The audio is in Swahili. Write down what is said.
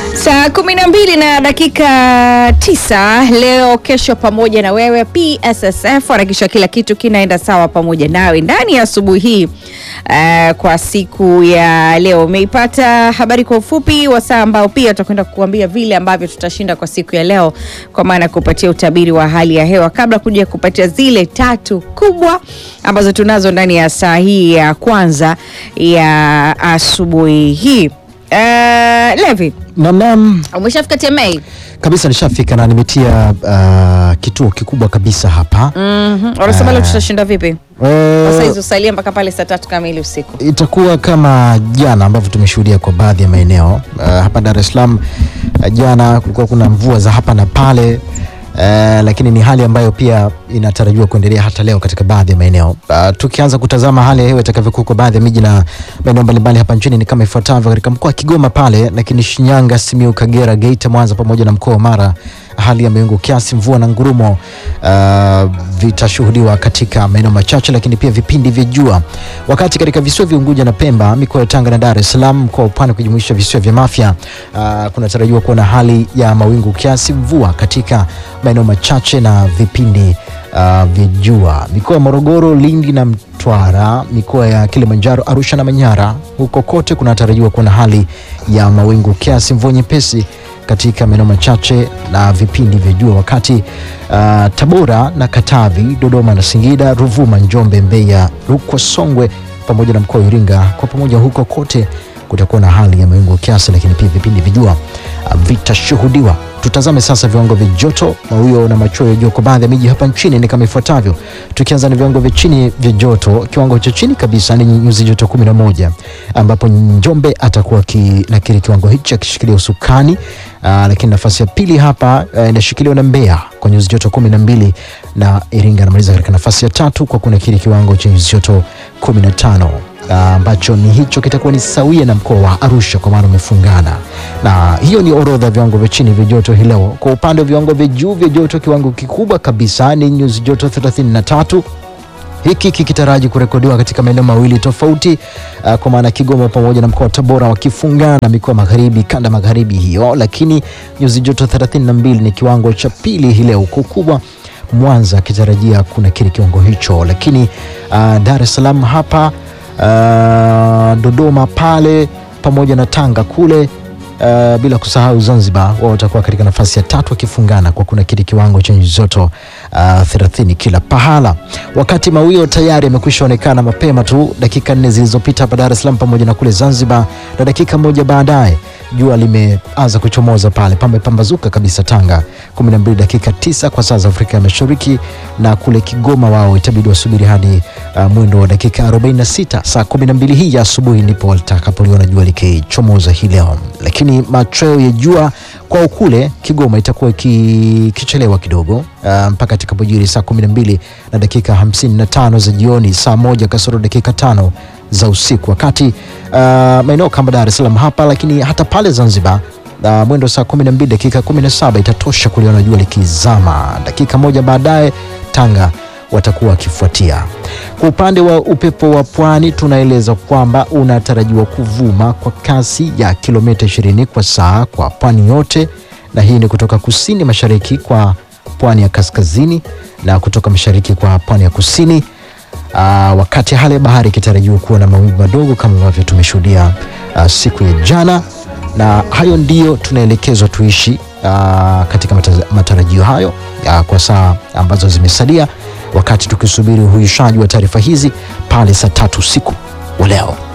Saa kumi na mbili na dakika tisa leo kesho, pamoja na wewe. PSSF wanakisha kila kitu kinaenda sawa pamoja nawe ndani ya asubuhi hii. Uh, kwa siku ya leo umeipata habari kwa ufupi wa saa ambao pia tutakwenda kukuambia vile ambavyo tutashinda kwa siku ya leo, kwa maana kupatia utabiri wa hali ya hewa kabla kuja kupatia zile tatu kubwa ambazo tunazo ndani ya saa hii ya kwanza ya asubuhi hii. Uh, Levi, Namnam umeshafika TMA? kabisa, nishafika na nimetia uh, kituo kikubwa kabisa hapa Mhm. Wanasema leo tutashinda vipi? Eh, Sasa hizo usalie mpaka pale saa tatu kamili usiku. itakuwa kama jana ambavyo tumeshuhudia kwa baadhi ya maeneo uh, hapa Dar es Salaam. Uh, jana kulikuwa kuna mvua za hapa na pale uh, lakini ni hali ambayo pia inatarajiwa kuendelea hata leo katika baadhi ya maeneo. Uh, tukianza kutazama hali ya hewa itakavyokuwa kwa baadhi ya miji na maeneo mbalimbali hapa nchini ni kama ifuatavyo: katika mkoa wa Kigoma pale, lakini Shinyanga, Simiyu, Kagera, Geita, Mwanza pamoja na mkoa wa Mara hali ya mawingu kiasi, mvua na ngurumo uh, vitashuhudiwa katika maeneo machache, lakini pia vipindi vya jua. Wakati katika visiwa vya Unguja na Pemba, mikoa ya Tanga na Dar es Salaam, mkoa wa Pwani kujumuisha visiwa vya Mafia, uh, kunatarajiwa kuwa na hali ya mawingu kiasi, mvua katika maeneo machache na vipindi uh, vya jua. Mikoa ya Morogoro, Lindi na Mtwara, mikoa ya Kilimanjaro, Arusha na Manyara, huko kote kunatarajiwa kuwa na hali ya mawingu kiasi, mvua nyepesi katika maeneo machache na vipindi vya jua, wakati uh, Tabora na Katavi, Dodoma na Singida, Ruvuma, Njombe, Mbeya, Rukwa, Songwe pamoja na mkoa wa Iringa, kwa pamoja huko kote kutakuwa na hali ya mawingu kiasi, lakini pia vipindi vya jua uh, vitashuhudiwa. Tutazame sasa viwango vya joto, mawio na machweo ya jua kwa baadhi ya miji hapa nchini ni kama ifuatavyo. Tukianza na viwango vya chini vya joto, kiwango cha chini kabisa ni nyuzi joto 11 ambapo Njombe atakuwa kinakiri kiwango hichi akishikilia usukani. Aa, lakini nafasi ya pili hapa uh, inashikiliwa na Mbeya kwa nyuzi joto 12 na Iringa anamaliza katika nafasi ya tatu kwa kunakiri kiwango cha nyuzi joto 15 ambacho ni hicho kitakuwa ni sawia na mkoa wa Arusha kwa maana umefungana. Na hiyo ni orodha ya viwango vya chini vya joto hii leo. Kwa upande wa viwango vya juu vya joto, kiwango kikubwa kabisa ni nyuzi joto 33 hiki kikitaraji kurekodiwa katika maeneo mawili tofauti uh, kwa maana Kigoma pamoja na mkoa wa Tabora wakifungana mikoa magharibi, kanda magharibi hiyo, lakini nyuzi joto 32 ni kiwango cha pili hii leo kukubwa Mwanza akitarajia kuna kile kiwango hicho, lakini uh, Dar es Salaam hapa uh, Dodoma pale pamoja na Tanga kule Uh, bila kusahau Zanzibar wao watakuwa katika nafasi ya tatu wakifungana kwa kuna kile kiwango cha nyuzi joto uh, 30 kila pahala, wakati mawio tayari yamekwisha onekana mapema tu dakika nne zilizopita hapa Dar es Salaam pamoja na kule Zanzibar, na dakika moja baadaye jua limeanza kuchomoza pale, pamepambazuka kabisa Tanga 12 dakika tisa kwa saa za Afrika ya Mashariki, na kule Kigoma wao itabidi wasubiri hadi uh, mwendo wa dakika 46 saa 12 hii ya asubuhi ndipo watakapoliona jua likichomoza hii leo, lakini machweo ya jua kwao kule Kigoma itakuwa ikichelewa kidogo uh, mpaka itakapojiri saa 12 na dakika 55 za jioni, saa moja kasoro dakika tano za usiku, wakati uh, maeneo kama Dar es Salaam hapa, lakini hata pale Zanzibar uh, mwendo saa 12 dakika 17 itatosha kuliona jua likizama. Dakika moja baadaye Tanga watakuwa wakifuatia. Kwa upande wa upepo wa pwani, tunaeleza kwamba unatarajiwa kuvuma kwa kasi ya kilomita 20 kwa saa kwa pwani yote, na hii ni kutoka kusini mashariki kwa pwani ya kaskazini na kutoka mashariki kwa pwani ya kusini. Uh, wakati hali ya bahari ikitarajiwa kuwa na mawimbi madogo kama ambavyo tumeshuhudia uh, siku ya jana, na hayo ndiyo tunaelekezwa tuishi uh, katika mata- matarajio hayo uh, kwa saa ambazo zimesalia, wakati tukisubiri uhuishaji wa taarifa hizi pale saa tatu usiku wa leo.